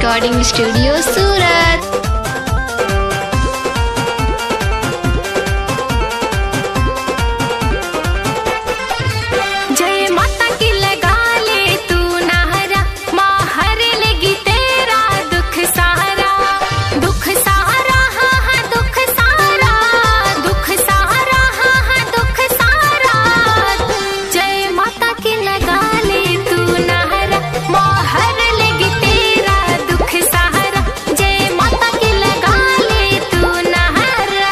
Recording studio सूरत जय माता की लगा ले तू नहरा माहर लेगी तेरा दुख सारा दुख सारा हाँ हाँ दुख सारा दुख सारा हाँ हाँ दुख सारा जय माता की लगा ले तू नहरा माहर लेगी तेरा दुख सहारा जय माता की लगा ले तू नहरा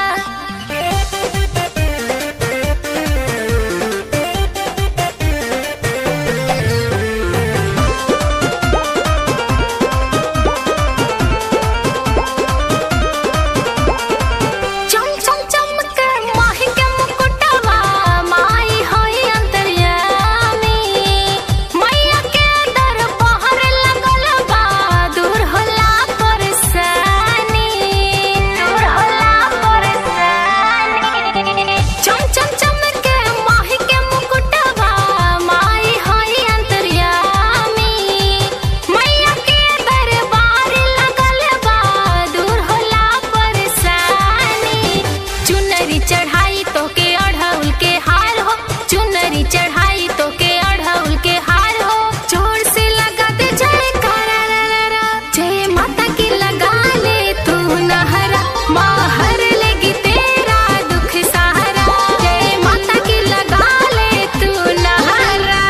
चम चम चमक माही के मुकुटवा माई होई अंतर्यामी मैया के दरबार लगल बा दूर होला परेशानी दूर होला परेशानी चम चम चमक माही के मुकुटवा माई होई अंतर्यामी मैया के दरबार लगल बा दूर होला परेशानी चुनरी चढ़ाई तो के अढ़ौल के हार हो चुनरी चढ़ाई तो के अढ़ौल के हार हो जोर से लगा दे जय करा रा रा रा। जय माता की लगा ले तू नहरा माहर लेगी तेरा दुख सहारा जय माता की लगा ले तू नहरा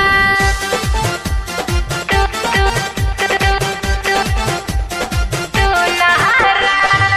तू तू तू तू तू नहरा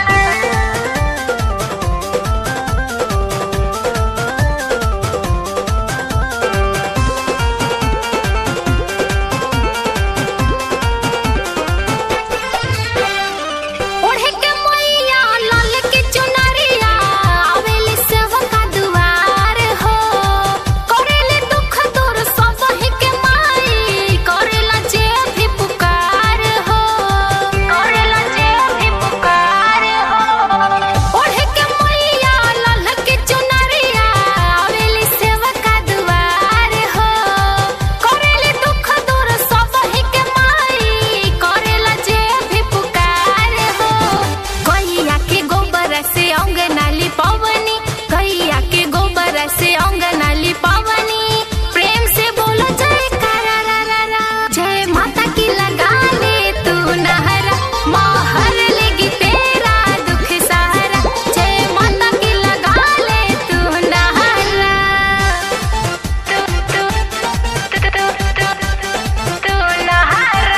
ओढ़े के मैया लाल के चुनरिया आवेली सेवा का दुआर हो करेले दुख दूर सब ही के माई करेला जे भी पुकार हो करेला जे भी पुकार हो ओढ़े के मैया लाल के चुनरिया आवेली सेवा का दुआर हो करेले दुख दूर सब ही के माई करेला जे भी पुकार हो गैया के गोबर से अंगना लिपवनी गैया के गोबर से अंगना लिपवनी प्रेम से बोलो जय करा रा रा रा जय माता की लगा ले तू नहरा माहर लेगी तेरा दुख सहारा जय माता की लगा ले तू नहरा तू तू तू तू तू तू नहरा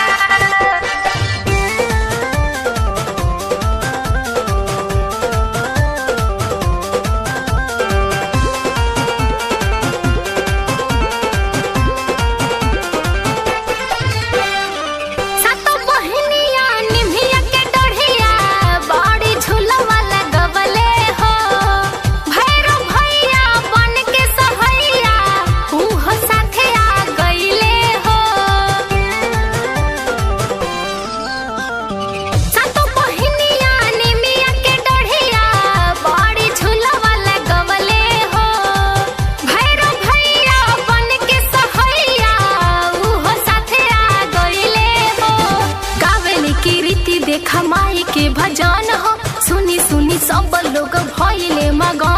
सातो बहनिया निभिया के डढ़िया बड़ी झूलवा लगवले हो भैरव भैया बन के सहैया उहो साथे आ गईले हो सातो बहनिया निमिया के डढ़िया बड़ी झूलवा लगवले हो भैरव भैया बन के सहैया उहो साथे आ गईले हो गावेली की रीति देखा माई के भजन हो सुनी सुनी सब लोग भइले मगन